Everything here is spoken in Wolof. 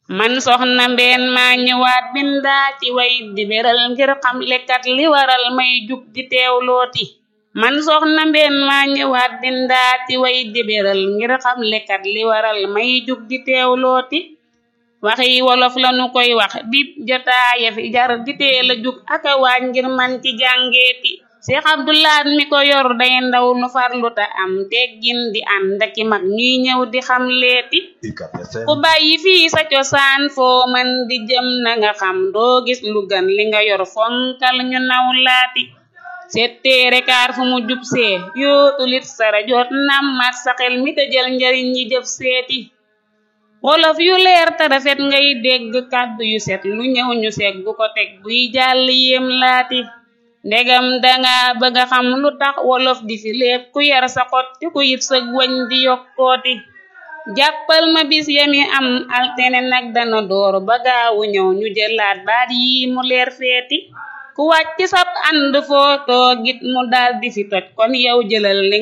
man soxna mbeen maa ñëwaat bindaa ci way di beral ngir xam lekkat li waral may jug di teewlooti man soxna mbeen maa ñëwaat bindaa ci way di beral ngir xam lekkat li waral may jug di teewlooti waxi wolof lanu koy wax bip jotaaya fi jar di teel a jug aka waaj ngir man ci jàngeeti Seex Abdulaat mi ko yor day ndaw lu farlu ta am teggin di ànd aki mag ñuy ñëw di xam leeti ku bàyyi fii sa cosaan foo man di jëm na nga xam doo gis lu gan li nga yor fonkal ñu naw laati setteere kaar fu mu jub see yootulit sara joot nammat sa xel mi te jël njariñ ñi jëf seeti wolof yu leer te rafet ngay dégg kàddu yu set lu ñëw ñu seeg bu ko teg buy jàll yéem laati ndegam danga bëgga xam lu tax wolof di fi léeb ku yar sa xot te ku yit sa wañ di yokkooti jàppal ma bis yami am altene nag dana door ba gaawu ñëw ñu jëlaat baat yi mu leer feeti ku wàcc sab ànd foo toogit mu dal di fi toj kon yow jëlal li